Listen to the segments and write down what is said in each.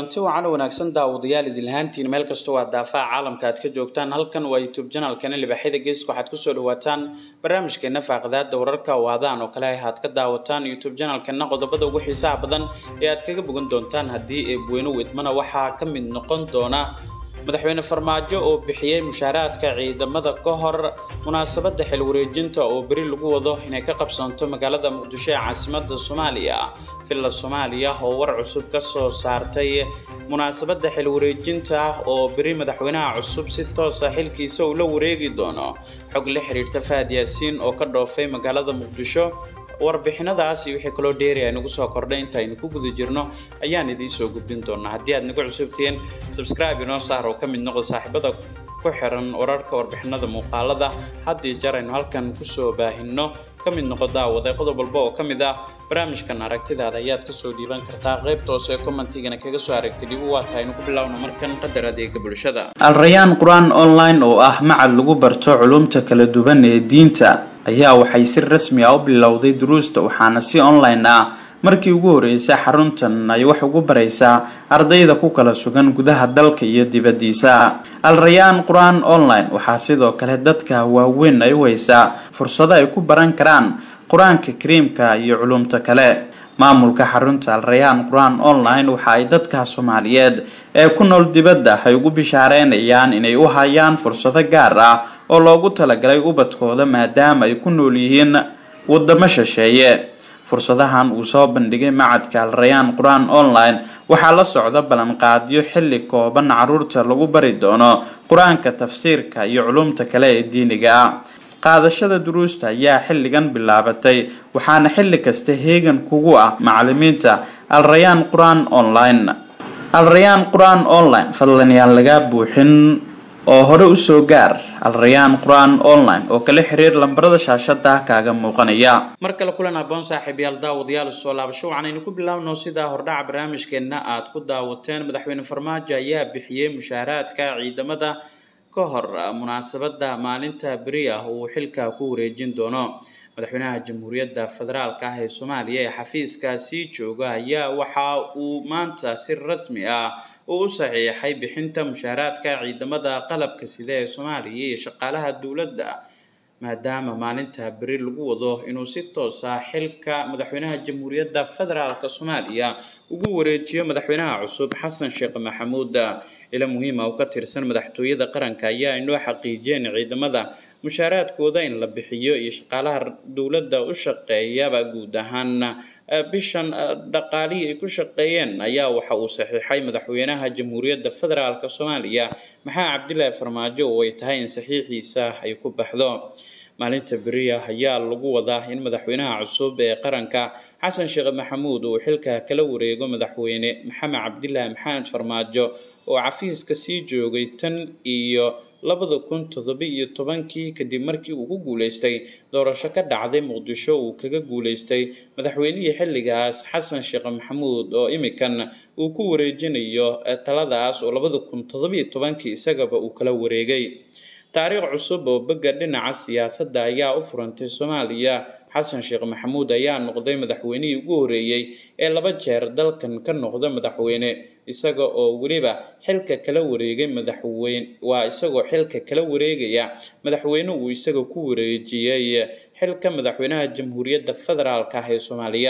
kulanti wacan wanaagsan daawadayaal idinlahaantiin meel kastoo waa daafaha caalamka aad ka joogtaan halkan waa youtube janalkana libaaxyada geeska waxaad kusoo dhawaataan barnaamijkeena faaqadaada wararka oo adaan oo kale aad ka daawataan youtube janalkana qodobada ugu xiisaha badan ee aad kaga bogan doontaan haddii eebweyne widmana waxaa ka mid noqon doona madaxweyne farmaajo oo bixiyey mushaaraadka ciidamada ka hor munaasabadda xil wareejinta oo beri lagu wado inay ka qabsanto magaalada muqdisho ee caasimada soomaaliya villa soomaaliya oo war cusub ka soo saartay munaasabadda xil wareejinta oo beri madaxweynaha cusub si toosa xilkiisa uu la wareegi doono xog la xiriirta fahad yaasiin oo ka dhoofay magaalada muqdisho warbixinadaas iyo wixii kaloo dheeraya nagu soo kordhay intaynu ku guda jirno ayaan idiin soo gudbin doonaa haddii aad nagu cusubtihiin subscribe inoo saar oo ka mid noqo saaxiibada ku xiran wararka warbixinada muuqaalada haddii jar aynu halkan kusoo baahinno ka mid noqo daawada qodob walba oo ka mid ah barnaamijkan aragtidaada ayaad kasoo dhiiban kartaa qaybta hoose ee commentigana kaga soo aragtay dib u waata aynu ku bilowno markan qadar adeega bulshada alrayaan qur-aan online oo ah macad lagu barto culumta kala duwan ee diinta ayaa waxay si rasmi ah u bilowday duruusta waxaana si online ah markii ugu horeysay xaruntan ay wax ugu baraysaa ardayda ku kala sugan gudaha dalka iyo dibaddiisa alrayaan qur-aan online waxaa sidoo kale dadka waaweyn ay u haysaa fursado ay ku baran karaan qur-aanka kariimka iyo culumta kale maamulka xarunta alrayaan qur-aan online waxa ay dadka soomaaliyeed ee ku nool dibadda ay ugu bishaareynayaan inay u hayaan fursado gaar ah oo loogu talagalay ubadkooda maadaama ay ku nool yihiin wadamo shisheeye fursadahan uu soo bandhigay macadka alrayaan qur-aan online waxaa la socda ballanqaadyo xilli kooban caruurta lagu bari doono qur-aanka tafsiirka iyo culumta kale ee diiniga ah qaadashada duruusta ayaa xilligan bilaabatay waxaana xilli kasta heegan kugu ah macalimiinta alrayaan qur-aan online alrayaan qur-aan online fadlan yaan lagaa buuxin oo hore usoo gaar alrayaan qur-aan online oo kala xiriir lambarada shaashada kaaga muuqanaya mar kale kulan aboon saaxiibayaal daawadayaal soo laabasho waxaanaynu ku bilaabno sidaa hordhaca barnaamijkeena aad ku daawateen madaxweyne farmaajo ayaa bixiyey mushaaraadka ciidamada ka hor munaasabada maalinta beri ah uu xilka ku wareejin doono madaxweynaha jamhuuriyadda federaalk ah ee soomaaliya ee xafiiskaasi jooga ayaa waxa uu maanta si rasmi ah uu u saxiixay bixinta mushaaraadka ciidamada qalabka sida ee soomaaliya iyo shaqaalaha dowladda maadaama maalinta beri lagu wado inuu si toos ah xilka madaxweynaha jamhuuriyadda federaalk soomaaliya ugu wareejiyo madaxweynaha cusub xasan sheekh maxamuud ila muhiima oo ka tirsan madaxtooyada qaranka ayaa inoo xaqiijiyeen ciidamada mushaaraadkooda in la bixiyo iyo shaqaalaha dowladda u shaqeeyaba guud ahaan bishan dhaqaalihii ay ku shaqeeyeen ayaa waxa uu saxiixay madaxweynaha jamhuuriyadda federaalk soomaaliya maxamed cabdilaahi farmaajo oo ay tahay in saxiixiisa ay ku baxdo maalinta beriya ayaa lagu wadaa in madaxweynaha cusub ee qaranka xasan sheekh maxamuud uu xilka kala wareego madaxweyne maxamed cabdilaahi maxamed farmaajo oo cafiiska sii joogay tan iyo labada kun toddoba iyo tobankii kadib markii uu ku guuleystay doorasho ka dhacday muqdisho uu kaga guuleystay madaxweynihii xilligaas xasan sheekh maxamuud oo imikan uu ku wareejinayo taladaas oo labada kun toddoba iyo tobankii isagaba uu kala wareegay taariikh cusub oo begga dhinaca siyaasadda ayaa u furantay soomaaliya xasan sheekh maxamuud ayaa noqday madaxweynihii ugu horeeyey ee laba jeer dalkan ka noqda madaxweyne isaga oo weliba xilka kala wareegay madaxweyne waa isagoo xilka kala wareegaya madaxweyne uu isaga ku wareejiyey xilka madaxweynaha jamhuuriyadda federaalk ah ee soomaaliya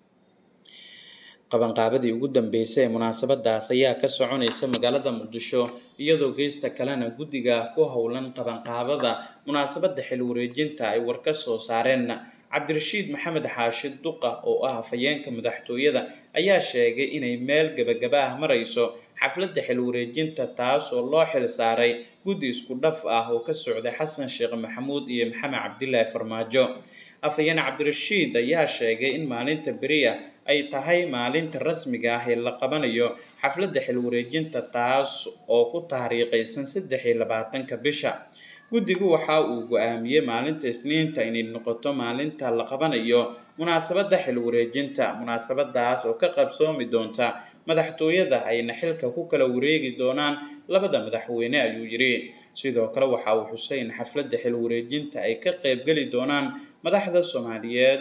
qabanqaabadii ugu dambeysay ee munaasabadaas ayaa ka soconaysa magaalada muqdisho iyadoo geesta kalena guddiga ku howlan qabanqaabada munaasabadda xil wareejinta ay war ka soo saareen cabdirashiid maxamed xaashi duqa oo ah afhayeenka madaxtooyada ayaa sheegay inay meel gebagaba ah marayso xafladda xil wareejinta taas oo loo xil saaray guddi isku dhaf ah oo ka socday xasan sheekh maxamuud iyo maxamed cabdilaahi farmaajo afhayeen cabdirashiid ayaa sheegay in maalinta beriya ay tahay maalinta rasmiga ah ee la qabanayo xafladda xil wareejinta taas oo ku taariikhaysan saddex iyo labaatanka bisha guddigu waxa uu go-aamiyey maalinta isniinta inay noqoto maalinta la qabanayo munaasabadda xil wareejinta munaasabadaas oo ka qabsoomi doonta madaxtooyada ayna xilka ku kala wareegi doonaan labada madaxweyne ayuu yidhi sidoo kale waxa uu xusay in xafladda xil wareejinta ay ka qaybgeli doonaan madaxda soomaaliyeed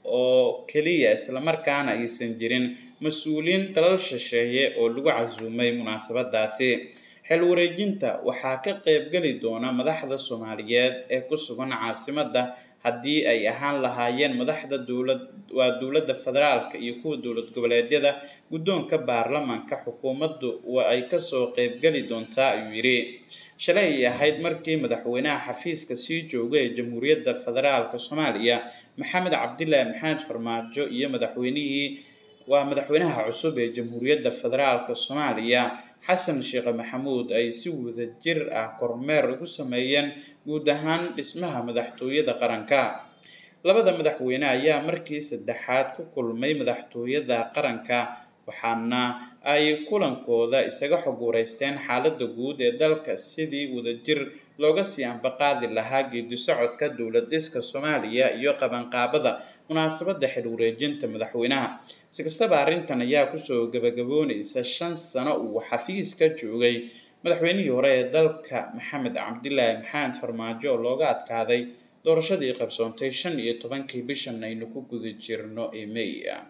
oo keliya islamarkaana aysan jirin mas-uuliyiin dalal shisheeye oo lagu casuumay munaasabadaasi xil wareejinta waxaa ka qeybgeli doona madaxda soomaaliyeed ee ku sugan caasimadda haddii ay ahaan lahaayeen madaxda dowlad waa dowladda federaalka iyo kuwa dowlad goboleedyada guddoonka baarlamaanka xukuumaddu waa ay kasoo qeybgeli doontaa ayuu yidhi shalay ay ahayd markii madaxweynaha xafiiska sii jooga ee jamhuuriyadda federaalka soomaaliya maxamed cabdilaahi maxamed farmaajo iyo madaxweynihii waa madaxweynaha cusub ee jamhuuriyadda federaalka soomaaliya xasan sheekh maxamuud ay si wada jir ah kormeer ugu sameeyeen guud ahaan dhismaha madaxtooyada qaranka labada madaxweyne ayaa markii saddexaad ku kulmay madaxtooyada qaranka waxaana ay kulankooda isaga xog wareysteen xaaladda guud ee dalka sidii wadajir looga sii ambaqaadi lahaa geedi socodka dowlad dhiska soomaaliya iyo qabanqaabada munaasabadda xil wareejinta madaxweynaha si kastaba arrintan ayaa kusoo gabagaboonaysa shan sano uu xafiiska joogay madaxweynihii hore ee dalka maxamed cabdilaahi maxamed farmaajo oo looga adkaaday doorashadii qabsoontay shan iyo tobankii bishan aynu ku guda jirno ee may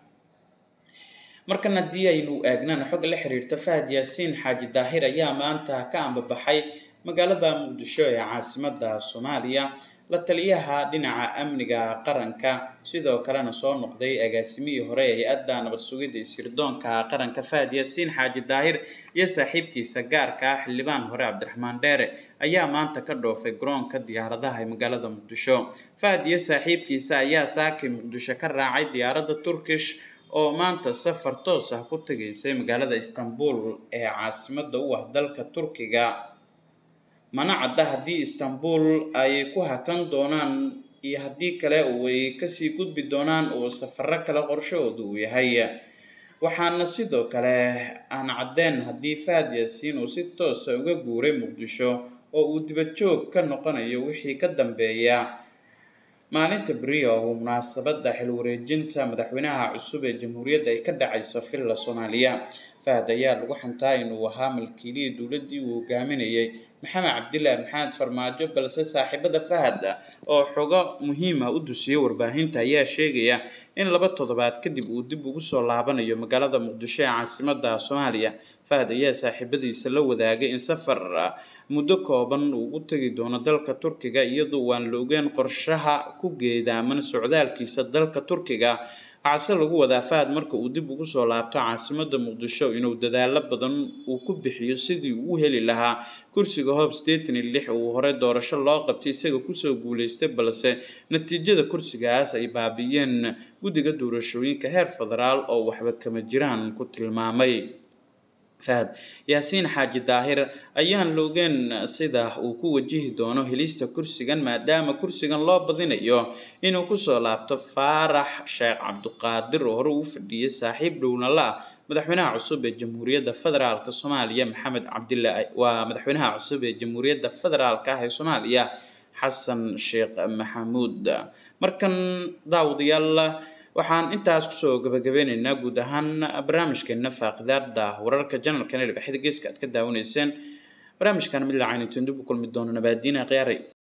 markan haddii aynu eegnana xog la xiriirta fahad yaasiin xaaji daahir ayaa maanta ka ambabaxay magaalada muqdisho ee caasimada soomaaliya la taliyaha dhinaca amniga qaranka sidoo kalena soo noqday agaasimihii hore ee hay-adda nabad sugidda iyo sirdoonka qaranka fahad yaasiin xaaji daahir iyo saaxiibkiisa gaarka ah xildhibaan hore cabdiraxmaan dheere ayaa maanta ka dhoofay garoonka diyaaradaha ee magaalada muqdisho fahad iyo saaxiibkiisa ayaa saakay muqdisho ka raacay diyaaradda turkish oo maanta safar toos ah ku tegaysay magaalada istanbul ee caasimada u ah dalka turkiga mana cadda haddii istanbul ay ku hakan doonaan iyo haddii kale ay kasii gudbi doonaan oo safaro kale qorshahooda uu yahay waxaana sidoo kale aan caddeen haddii fahad yaasiin uu si toosa uga guuray muqdisho oo uu dibadjoog ka noqonayo wixii ka dambeeya maalinta beriya oo munaasabadda xil wareejinta madaxweynaha cusub ee jamhuuriyadda ay ka dhacayso villa soomaaliya fahad ayaa lagu xantaa inuu ahaa malkiilihii dowladdii uu hogaaminayay maxamed cabdilaahi maxamed farmaajo balse saaxiibada fahad oo xogo muhiima u dusiyay warbaahinta ayaa sheegaya in laba toddobaad kadib uu dib ugu soo laabanayo magaalada muqdisho ee caasimada soomaaliya fahad ayaa saaxiibadiisa la wadaagay in safar muddo kooban uu u tegi doono dalka turkiga iyadoo waan la ogeyn qorshaha ku geedaaman socdaalkiisa dalka turkiga waxaase lagu wadaa fahad marka uu dib ugu soo laabto caasimada muqdisho inuu dadaalo badan uu ku bixiyo sidii uu u heli lahaa kursiga hoob sideetan iyo lix uu hore doorasho loo qabtay isaga kusoo guuleystay balse natiijada kursigaas ay baabi'iyeen guddiga doorashooyinka heer federaal oo waxba kama jiraan ku tilmaamay fahad yaasiin xaaji daahir ayaan loogeen sida uu ku wajihi doono helista kursigan maadaama kursigan loo badinayo inuu kusoo laabto faarax sheekh cabduqaadir oo hore uu fadhiyay saaxiib dhowna la ah madaxweynaha cusub ee jamhuuriyadda federaalk soomaaliya maxamed cabdilaahi waa madaxweynaha cusub ee jamhuuriyadda federaalk ah ee soomaaliya xasan sheekh maxamuud markan daawadayaal waxaan intaas kusoo gabagabeyneynaa guud ahaan barnaamijkeena faaqidaada wararka janalkan ee dhibxida geeska aad ka daawanayseen barnaamijkan mid lacayn intuu dib u kulmi doono nabaadiina khiyaaray